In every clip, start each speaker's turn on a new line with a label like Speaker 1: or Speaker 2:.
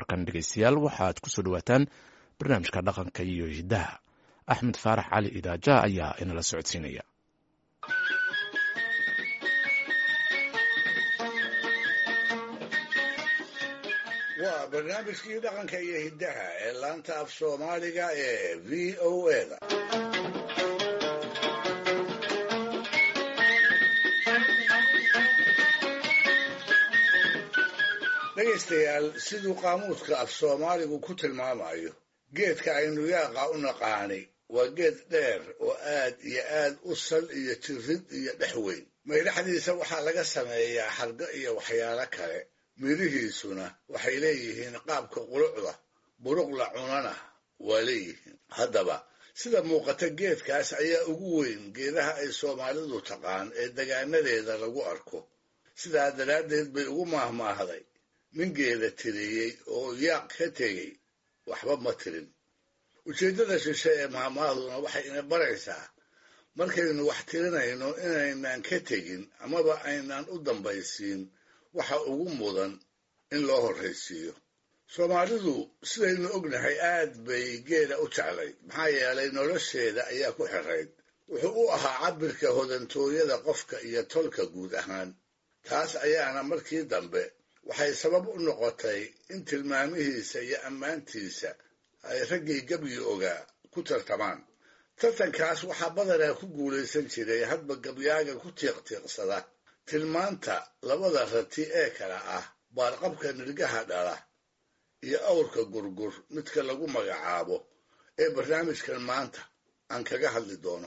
Speaker 1: markan dhegeystayaal waxaad kusoo dhawaataan barnaamijka dhaqanka iyo hiddaha axmed faarax cali idaaja ayaa inala socodsiinaya
Speaker 2: waa barnaamijkii dhaqanka iyo hiddaha ee laanta af soomaaliga ee v o eda dhegaystayaal siduu qaamuudka af soomaaligu ku tilmaamayo geedka aynu yaaqa u naqaanay waa geed dheer oo aad iyo aad u sal iyo jirid iyo dhex weyn maydhaxdiisa waxaa laga sameeyaa xargo iyo waxyaalo kale midhihiisuna waxay leeyihiin qaabka qulucda buruqla cunana waa leeyihiin haddaba sida muuqata geedkaas ayaa ugu weyn geedaha ay soomaalidu taqaan ee degaanadeeda lagu arko sidaa daraaddeed bay ugu maahmaahday nin geeda tiriyey oo yaaq ka tegey waxba ma tirin ujeeddada shishe ee maahmaahduna waxay ina baraysaa markaynu wax tirinayno inaynaan ka tegin amaba aynaan u dambaysiin waxa ugu mudan in loo horraysiiyo soomaalidu sidaynu ognahay aad bay geela u jeclay maxaa yeelay nolosheeda ayaa ku xirayd wuxuu u ahaa cabbirka hodantooyada qofka iyo tolka guud ahaan taas ayaana markii dambe waxay sabab u noqotay in tilmaamihiisa iyo ammaantiisa ay raggii gebyi ogaa ku tartamaan tartankaas waxaa badanaa ku guulaysan jiray hadba gabyaaga ku tiiqtiiqsada tilmaanta labada rati ee kale ah baarqabka nirgaha dhala iyo awrka gurgur midka lagu magacaabo ee barnaamijkan maanta aan kaga hadli doono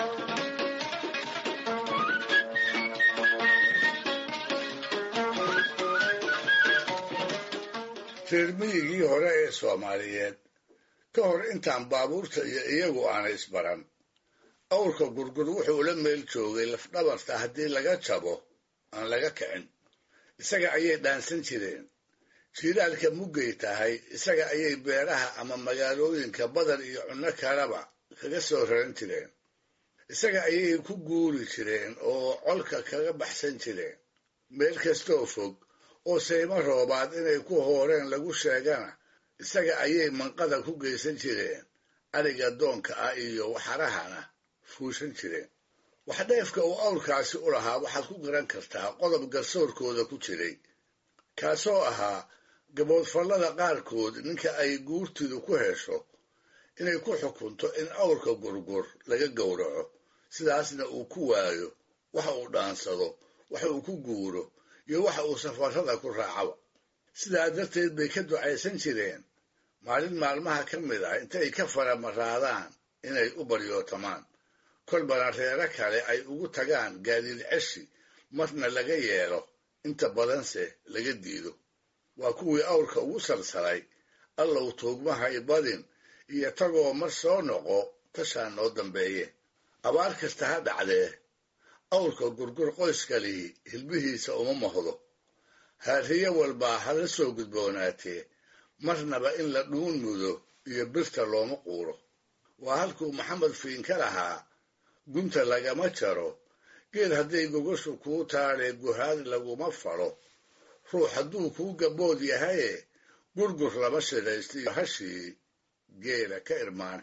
Speaker 2: reer miyigii hore ee soomaaliyeed ka hor intaan baabuurta iyo iyagu aanay isbaran awrka gurgur wuxuu la meel joogay lafdhabarta haddii laga jabo aan laga kicin isaga ayay dhaansan jireen jiilaalka muggay tahay isaga ayay beeraha ama magaalooyinka badar iyo cunno kaleba kaga soo raran jireen isaga ayay ku guuri jireen oo colka kaga baxsan jireen meel kastoo fog oo saymo roobaad inay ku hooreen lagu sheegana isaga ayay manqada ku geysan jireen ariga doonka ah iyo waxarahana fuushan jireen waxdheefka uu awrkaasi u lahaa waxaad ku garan kartaa qodob garsoorkooda ku jiray kaasoo ahaa gaboodfallada qaarkood ninka ay guurtidu ku hesho inay ku xukunto in awrka gurgur laga gowraco sidaasna uu ku waayo waxa uu dhaansado waxa uu ku guuro iyo waxa uu safarrada ku raacaba sidaa darteed bay ka ducaysan jireen maalin maalmaha ka mid ah intay ka faramaraadaan inay u baryootamaan kolbana reero kale ay ugu tagaan gaadiid ceshi marna laga yeelo inta badanse laga diido waa kuwii awrka ugu salsalay allow tuugmahay badin iyo tagoo mar soo noqo tashaa noo dambeeye abaar kasta ha dhacdee awrka gurgur qoyskalii hilbihiisa uma mahdo haariye walbaa hala soo gudboonaatee marnaba in la dhuun mudo iyo birta looma quuro waa halkuu maxamed fiinka lahaa gunta lagama jaro geed hadday gogoshu kuu taadhee guhaad laguma falo ruux hadduu kuu gabood yahaye gurgur lama shidhaystiyo hashii geela ka irmaan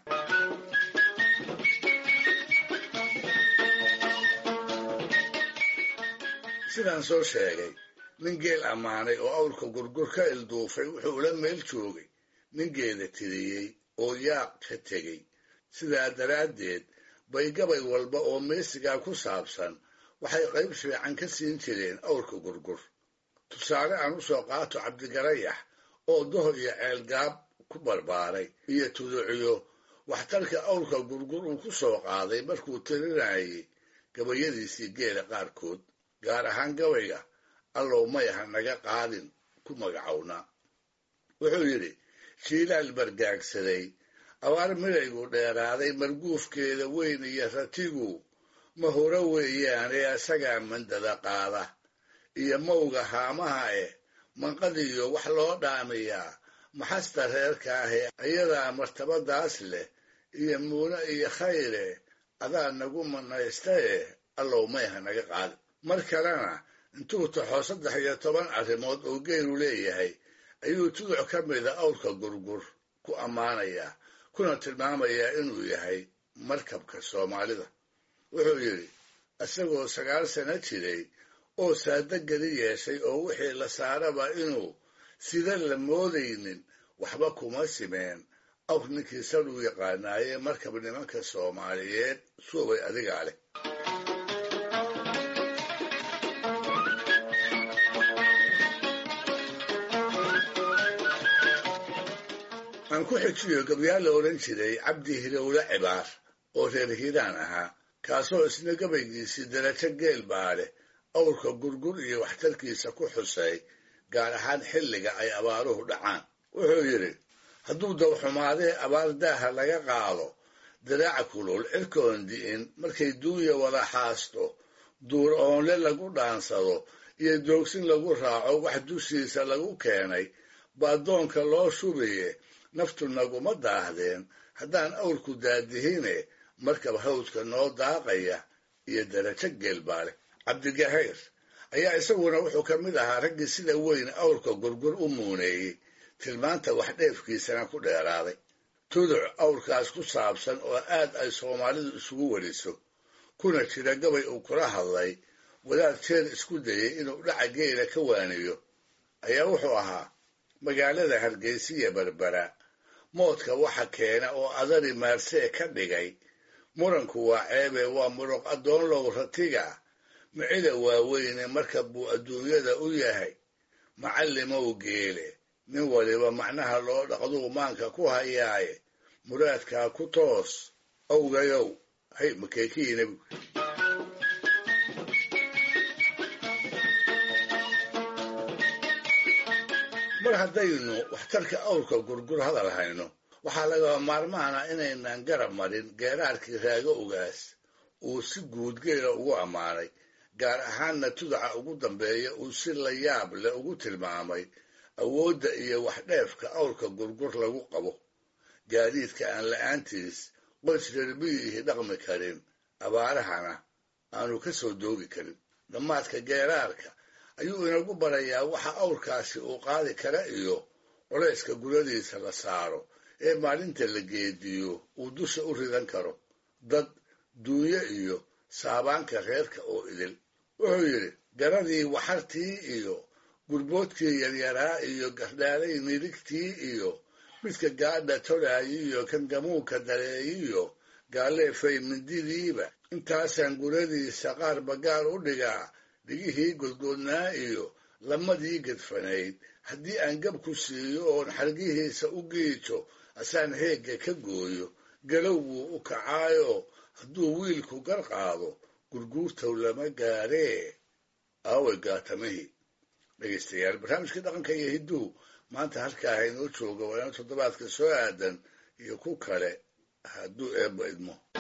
Speaker 2: sidaan soo sheegay nin geel ammaanay oo awrka gurgur ka ilduufay wuxuu la meel joogay nin geeda tiriyey oo yaaq ka tegey sidaa daraaddeed bay gabay walba oo meesigaa ku saabsan waxay qayb fiican ka siin jireen awrka gurgur tusaale aan u soo qaato cabdigarayax oo doho iyo ceelgaab ku barbaaray iyo tuduciyo waxtarka awrka gurgur uu ku soo qaaday markuu tirinayay gabayadiisii geela qaarkood gaar ahaan gabayga allow mayaha naga qaadin ku magacownaa wuxuu yidhi jiilaal bargaagsaday abaar midaygu dheeraaday marguufkeeda weyn iyo ratigu ma hore weeyaane asagaa mandada qaada iyo mawga haamaha eh manqadiyo wax loo dhaamiyaa maxasta reerka ahee ayadaa martabadaas leh iyo muune iyo khayre adaa nagu manaystaye allow mayha naga qaadin mar kalena intuu taxo saddex iyo toban arrimood oo geelu leeyahay ayuu tuduc ka mida awrka gurgur ku ammaanayaa kuna tilmaamayaa inuu yahay markabka soomaalida wuxuu yidhi isagoo sagaal sano jiray oo saado geli yeeshay oo wixii la saaraba inuu sida la moodaynin waxba kuma simeen awr ninkii saduu yaqaanaaye markab nimanka soomaaliyeed suubay adigaa leh aan ku xijiyo gabyaal la odhan jiray cabdi hirowle cibaar oo reer hiiraan ahaa kaasoo isna gabaygiisii darajo geel baa leh awrka gurgur iyo waxtarkiisa ku xusay gaar ahaan xilliga ay abaaruhu dhacaan wuxuu yidhi hadduu dawxumaadee abaar daaha laga qaado diraaca kulul cirkoon di'in markay duunya wada xaasto duur oonle lagu dhaansado iyo doogsin lagu raaco wax dushiisa lagu keenay baadoonka loo shubaye naftu naguma daahdeen haddaan awrku daadihine markab hawdka noo daaqaya iyo darajo geelbaa leh cabdigahayr ayaa isaguna wuxuu ka mid ahaa raggii sida weyn awrka gurgur u muuneeyey tilmaanta wax dheefkiisana ku dheeraaday tuduc awrkaas ku saabsan oo aad ay soomaalidu isugu weriso kuna jira gabay uu kula hadlay wadaad jeer isku dayay inuu dhaca geela ka waaniyo ayaa wuxuu ahaa magaalada hargeysiya berbera moodka waxa keena oo adari maarsee ka dhigay muranku waa ceebe waa muruq addoonlow ratiga micida waaweyne marka buu adduunyada u yahay macallimow geele nin waliba macnaha loo dhaqduu maanka ku hayaaye muraadkaa ku toos owgayow hay makeekii nebigu mar haddaynu waxtarka awrka gurgur hadal hayno waxaa lagaba maarmaana inaynan garab marin geeraarkii raago ogaas uu si guud geela ugu ammaanay gaar ahaanna tudaca ugu dambeeya uu si la yaab leh ugu tilmaamay awoodda iyo waxdheefka awrka gurgur lagu qabo gaadiidka aan la'aantiis qoys reerbiyihii dhaqmi karin abaarahana aanu ka soo doogi karin dhammaadka geeraarka ayuu inagu barayaa waxa awrkaasi uu qaadi kara iyo culayska guradiisa la saaro ee maalinta la geediyo uu dusha u ridan karo dad duunyo iyo saabaanka reerka oo idil wuxuu yidhi garadii waxartii iyo gurboodkii yaryaraa iyo gardhaalay midigtii iyo midka gaadha tolaayi iyo kan gamuunka dareeyiyo gaaleefay mindidiiba intaasaan guradiisa qaar bagaar u dhigaa dhigihii godgoodnaa iyo lamadii gedfanayd haddii aan gab ku siiyo oon xargihiisa u giijo asaan heegga ka gooyo galow buu u kacaayo hadduu wiilku gar qaado gurguurtow lama gaaree aaway gaatamihii dhegaystayaal barnaamijkii dhaqanka iyo hidduhu maanta halkaa haynoo jooga waa ina toddobaadka soo aadan iyo ku kale hadduu eebba idmo